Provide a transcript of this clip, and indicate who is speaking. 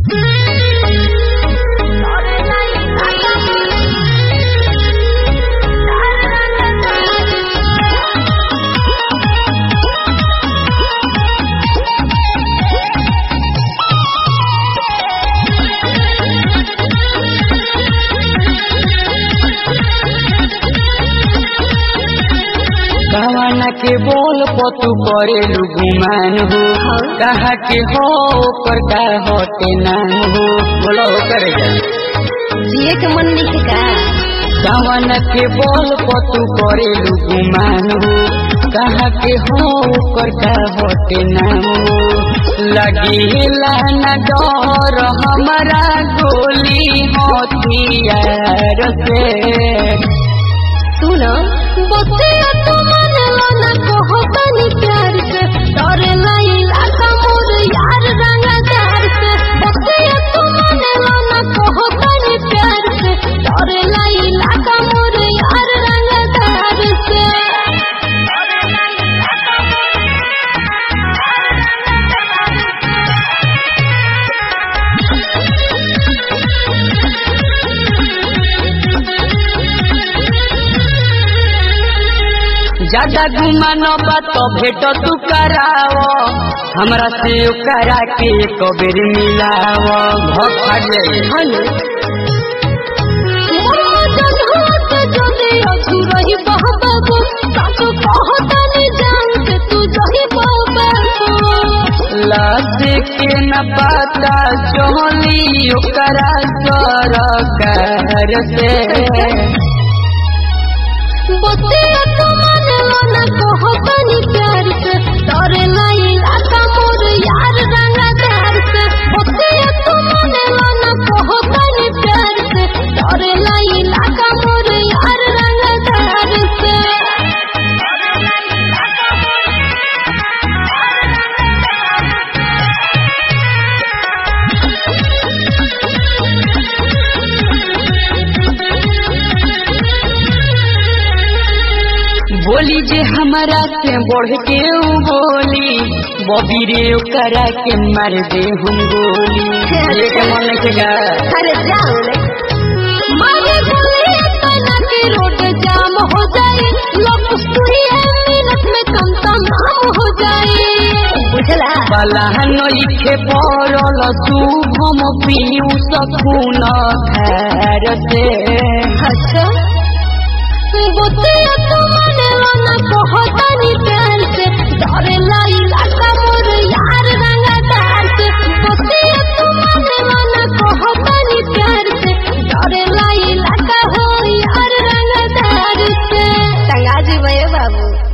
Speaker 1: कवाना के बोल पतू करेलू गुमान हो कहा के हो ओकर का होते नाम हो बोलो कर
Speaker 2: जिए के मन नहीं का
Speaker 1: कवाना के बोल पतू करेलू गुमान हो कहा के हो ओकर का होते नाम हो लगेला न डर हमारा गोली होतियार से
Speaker 2: सुन बतिया तो मानेला ना कहो तनी प्यार से डरे लाई लागा मोर यार रंगदार से बतिया तो मानेला ना कहो तनी प्यार से डरे लाई लागा मोर यार रंगदार से
Speaker 1: ज्यादा गुमान बात भेट तू कराओ हमरा से करा के कबेर मिलाओ भग फाट जाए
Speaker 2: हनु मोर जन्मत जदे अधूरही बहबाबू सासु कहतनी जान से तू जही बहबाबू
Speaker 1: लाश के न पता चोली ओकरा सरकार से
Speaker 2: बतिया तो मानेला ना कहो तनी प्यार से डरे लाई लागा मोर यार रंगदार से बतिया तो मानेला ना कहो तनी प्यार से डरे लाई लागा मोर यार रंगदार से
Speaker 1: बोली जे हमारा से बढ़ के ऊ बोली बबी रे ओकरा के मार दे हम गोली ये के मन के गा
Speaker 2: अरे जाओ रे मारे बोले तना के रोड जाम हो जाए लोग सुई है मिनट में कम तमाम हो जाए बुझला
Speaker 1: बलहन लिखे पड़ल तू हम पीऊ सकून खैर से
Speaker 2: अच्छा बतिया तो मानेला ना कहो तनी प्यार से डरे लाई लागा मोर यार रंगदार से बतिया तो मानेला ना कहो तनी प्यार से डरे लाई लागा हो यार रंगदार से टंगा जी भैया बाबू